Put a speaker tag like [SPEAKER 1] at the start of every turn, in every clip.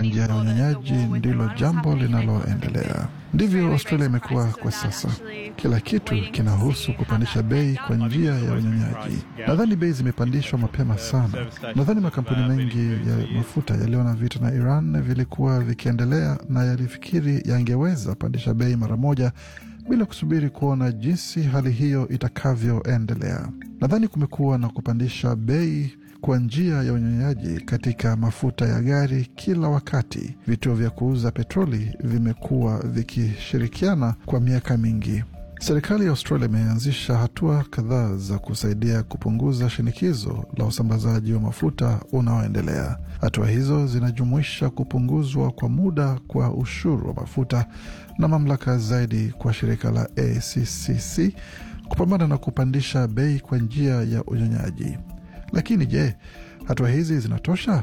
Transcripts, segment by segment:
[SPEAKER 1] njia ya unyonyaji ndilo jambo linaloendelea. Ndivyo Australia imekuwa kwa sasa. Kila kitu kinahusu kupandisha bei kwa njia ya unyonyaji. Nadhani bei zimepandishwa mapema sana. Nadhani makampuni mengi ya mafuta yaliona vita na Iran vilikuwa vikiendelea na yalifikiri yangeweza pandisha bei mara moja bila kusubiri kuona jinsi hali hiyo itakavyoendelea. Nadhani kumekuwa na kupandisha bei kwa njia ya unyonyaji katika mafuta ya gari kila wakati. Vituo vya kuuza petroli vimekuwa vikishirikiana kwa miaka mingi. Serikali ya Australia imeanzisha hatua kadhaa za kusaidia kupunguza shinikizo la usambazaji wa mafuta unaoendelea. Hatua hizo zinajumuisha kupunguzwa kwa muda kwa ushuru wa mafuta na mamlaka zaidi kwa shirika la ACCC kupambana na kupandisha bei kwa njia ya unyonyaji. Lakini je, hatua hizi zinatosha?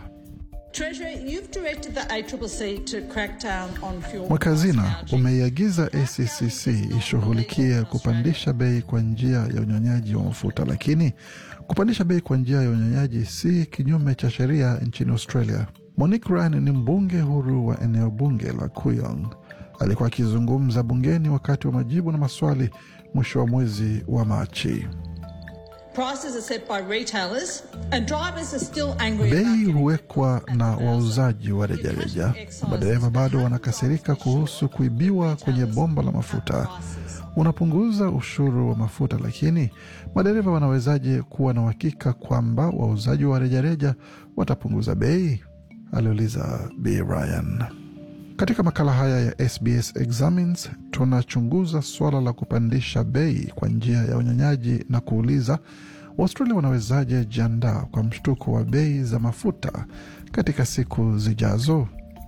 [SPEAKER 1] Mweka hazina umeiagiza ACCC ishughulikie kupandisha bei kwa njia ya unyonyaji wa mafuta, lakini kupandisha bei kwa njia ya unyonyaji si kinyume cha sheria nchini Australia. Monique Ryan ni mbunge huru wa eneo bunge la Kuyong. Alikuwa akizungumza bungeni wakati wa majibu na maswali mwisho wa mwezi wa Machi. Bei huwekwa na wauzaji wa rejareja. Madereva bado wanakasirika kuhusu kuibiwa kwenye bomba la mafuta. Unapunguza ushuru wa mafuta, lakini madereva wanawezaje kuwa na uhakika kwamba wauzaji wa rejareja watapunguza bei? aliuliza Bi Ryan. Katika makala haya ya SBS Examines tunachunguza suala la kupandisha bei kwa njia ya unyonyaji na kuuliza Waustralia wanawezaje jiandaa kwa mshtuko wa bei za mafuta katika siku zijazo.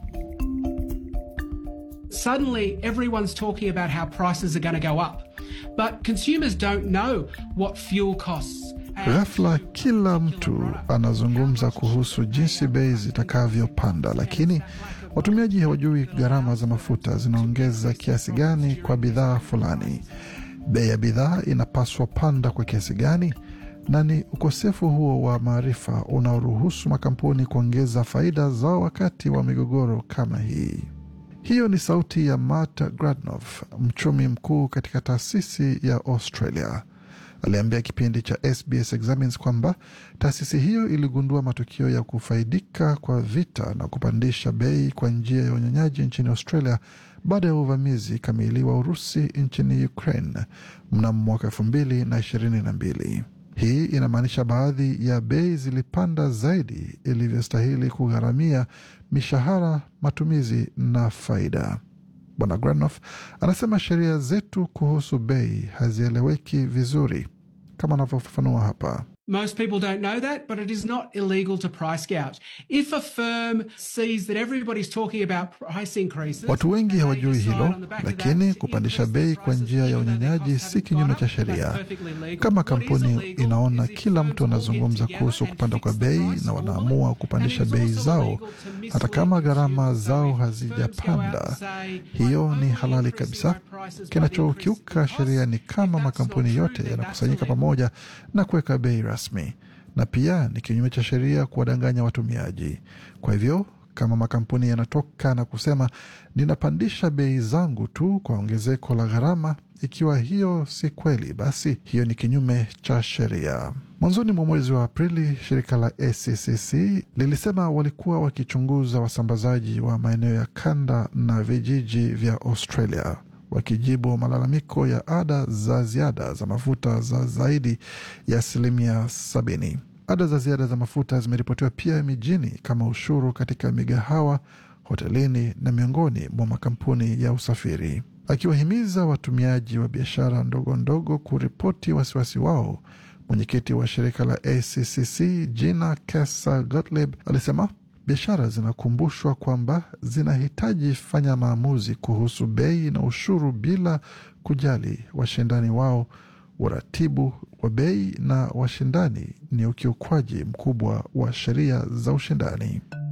[SPEAKER 2] Suddenly everyone's talking about how prices are going to go up, but consumers don't know what fuel costs
[SPEAKER 1] Ghafla kila mtu anazungumza kuhusu jinsi bei zitakavyopanda, lakini watumiaji hawajui gharama za mafuta zinaongeza kiasi gani kwa bidhaa fulani. Bei ya bidhaa inapaswa panda kwa kiasi gani? Na ni ukosefu huo wa maarifa unaoruhusu makampuni kuongeza faida zao wakati wa migogoro kama hii. Hiyo ni sauti ya Matt Gradnoff, mchumi mkuu katika taasisi ya Australia. Aliambia kipindi cha SBS Examines kwamba taasisi hiyo iligundua matukio ya kufaidika kwa vita na kupandisha bei kwa njia ya unyonyaji nchini Australia baada ya uvamizi kamili wa Urusi nchini Ukraine mnamo mwaka elfu mbili na ishirini na mbili. Hii inamaanisha baadhi ya bei zilipanda zaidi ilivyostahili kugharamia mishahara, matumizi na faida. Bwana Granoff anasema sheria zetu kuhusu bei hazieleweki vizuri, kama anavyofafanua hapa.
[SPEAKER 2] Most people don't know that, but it is not illegal to price gouge. If a firm sees that everybody's talking about price increases,
[SPEAKER 1] Watu wengi
[SPEAKER 2] and they
[SPEAKER 1] hawajui
[SPEAKER 2] decide
[SPEAKER 1] hilo,
[SPEAKER 2] on the back of
[SPEAKER 1] lakini
[SPEAKER 2] that to
[SPEAKER 1] kupandisha
[SPEAKER 2] increase
[SPEAKER 1] bei
[SPEAKER 2] their
[SPEAKER 1] kwa njia ya
[SPEAKER 2] prices, even though their
[SPEAKER 1] unyonyaji
[SPEAKER 2] costs
[SPEAKER 1] si
[SPEAKER 2] haven't
[SPEAKER 1] kinyume
[SPEAKER 2] gone
[SPEAKER 1] cha
[SPEAKER 2] up,
[SPEAKER 1] sheria.
[SPEAKER 2] that's perfectly legal.
[SPEAKER 1] Kama
[SPEAKER 2] What is
[SPEAKER 1] kampuni
[SPEAKER 2] illegal
[SPEAKER 1] inaona
[SPEAKER 2] is if
[SPEAKER 1] kila
[SPEAKER 2] firms
[SPEAKER 1] mtu
[SPEAKER 2] all get
[SPEAKER 1] anazungumza
[SPEAKER 2] together
[SPEAKER 1] kuhusu
[SPEAKER 2] and
[SPEAKER 1] kupanda kwa
[SPEAKER 2] fix the
[SPEAKER 1] bei
[SPEAKER 2] price
[SPEAKER 1] na
[SPEAKER 2] formally,
[SPEAKER 1] wanaamua
[SPEAKER 2] and
[SPEAKER 1] kupandisha
[SPEAKER 2] it's
[SPEAKER 1] bei
[SPEAKER 2] also
[SPEAKER 1] zao
[SPEAKER 2] illegal to mislead
[SPEAKER 1] hata kama gharama
[SPEAKER 2] consumers. So
[SPEAKER 1] zao
[SPEAKER 2] if firms go out
[SPEAKER 1] hazijapanda,
[SPEAKER 2] and say,
[SPEAKER 1] hiyo
[SPEAKER 2] "I'm
[SPEAKER 1] ni
[SPEAKER 2] only
[SPEAKER 1] halali
[SPEAKER 2] increasing
[SPEAKER 1] kabisa.
[SPEAKER 2] my prices by the
[SPEAKER 1] Kinachokiuka
[SPEAKER 2] increase in
[SPEAKER 1] sheria ni
[SPEAKER 2] costs,
[SPEAKER 1] kama
[SPEAKER 2] if that's
[SPEAKER 1] makampuni
[SPEAKER 2] not true,
[SPEAKER 1] yote
[SPEAKER 2] then
[SPEAKER 1] yanakusanyika
[SPEAKER 2] that's illegal.
[SPEAKER 1] pamoja na kuweka bei rasmi, na pia ni kinyume cha sheria kuwadanganya watumiaji. Kwa hivyo kama makampuni yanatoka na kusema ninapandisha bei zangu tu kwa ongezeko la gharama, ikiwa hiyo si kweli, basi hiyo ni kinyume cha sheria. Mwanzoni mwa mwezi wa Aprili, shirika la ACCC lilisema walikuwa wakichunguza wasambazaji wa maeneo ya kanda na vijiji vya Australia wakijibu malalamiko ya ada za ziada za mafuta za zaidi ya asilimia sabini. Ada za ziada za mafuta zimeripotiwa pia mijini kama ushuru katika migahawa, hotelini na miongoni mwa makampuni ya usafiri, akiwahimiza watumiaji wa biashara ndogo ndogo kuripoti wasiwasi wao. Mwenyekiti wa shirika la ACCC Gina Kesa Gottlieb alisema biashara zinakumbushwa kwamba zinahitaji fanya maamuzi kuhusu bei na ushuru bila kujali washindani wao. Uratibu wa bei na washindani ni ukiukwaji mkubwa wa sheria za ushindani.